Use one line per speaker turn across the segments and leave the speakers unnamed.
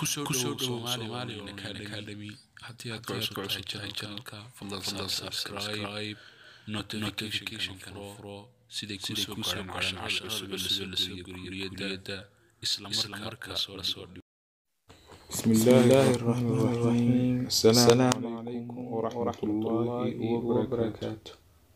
kusoo dhowow Somali Online Academy haddii aad ka cusub tahay channelka fadlan subscribe notification furo siday kusoo gaaraan casharada cusub ee la soo geliyo guriyada isla markaas la soo dhigo
بسم الله الرحمن الرحيم السلام عليكم ورحمة الله وبركاته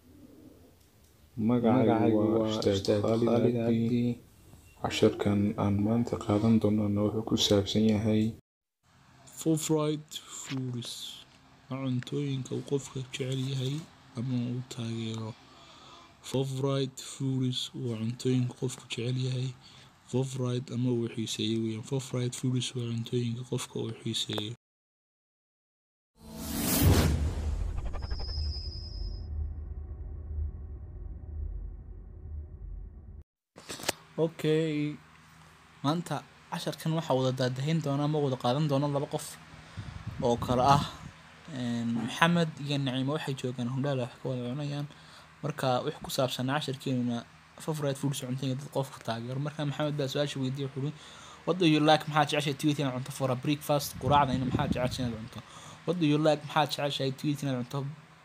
magacaygu waa ustaad khaalid cabdi casharkan aan maanta qaadan doonana wuxuu ku saabsan yahay
favorite foods waa cuntooyinka uu qofka jecel yahay ama uu taageero favorite foods waa cuntooyinka qofku jecel yahay favorite ama uu xiiseeyo weeyaan favorite foods waa cuntooyinka qofka uu xiiseeyo okay maanta casharkan waxaa wada daadahayn doona ama wada qaadan doona laba qof oo kale ah maxamed iyo naciimo waxay joogaan hundhaal wax ka wada cunayaan marka wix ku saabsan casharkeenuna favorite foods cuntooyinka dad qofka taageero marka maxamed baa su-aasha weydiiyay wuxuu uri what do you like maxaa jeceshahay tweet inaad cunto for a breakfast quraacda ina maxaa jeceshahay inaad cunto what do you like maxaa jeceshahay tweet inaad cunto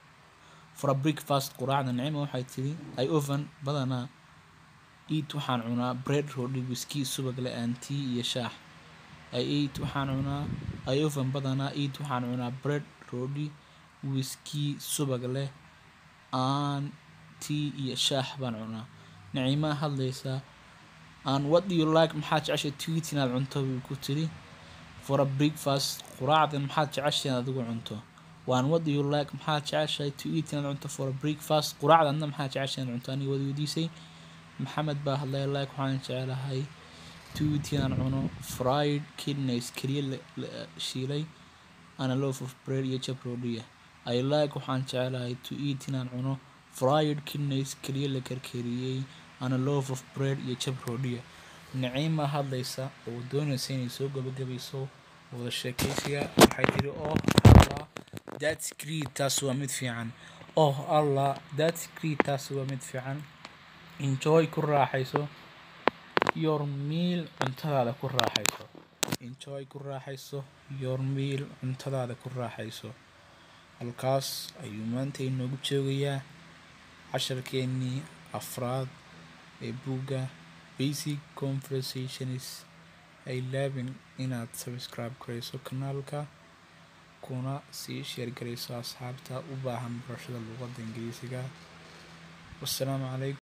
for a breakfast quraacda naciimo waxay tiri i oven badanaa eat waxaan cunaa bread roodhi wiski subag leh aan tea iyo shaax i eat waxaan cunaa i oven badanaa eat waxaan cunaa bread roodhi wiski subag leh aan tea iyo shaax baan cunaa naciimaa hadlaysaa aan what do you like maxaa jeceshay tweet inaad cunto buu ku tiri for a breakfast quraacdan maxaad jeceshay inaad adigu cunto waan what do you like maxaa jeceshay to eat inaad cunto for a breakfast quraacdanna maxaa jeceshay inaad cunto aniga wada weydiisay maxamed baa hadlay like waxaan jecelahay to eat inaan cuno fried kidneys keliya la shiilay ana loaf of bread iyo jab roodhiya i like waxaan jecelahay to eat inaan cuno fried kidneys keliya la karkariyey ana loaf of bread iyo jab roodhiya naciima hadlaysa oo doonaysa inay soo gabagabayso wada sheekaysiga waxay tiri oh allah that's great taas waa mid fiican oh allah that's great taas waa mid fiican enjoy ku raaxayso your meal cuntadaada ku raaxayso enjoy ku raaxayso your meal cuntadaada ku raaxayso halkaas ayuu maanta inoogu joogayaa casharkeenii afraad ee buugga basic conversations ay laabin inaad subscribe garayso kanaalka kuna sii sheer garayso asxaabta u baahan barashada luuqadda ingiriisiga wassalaamu calaykum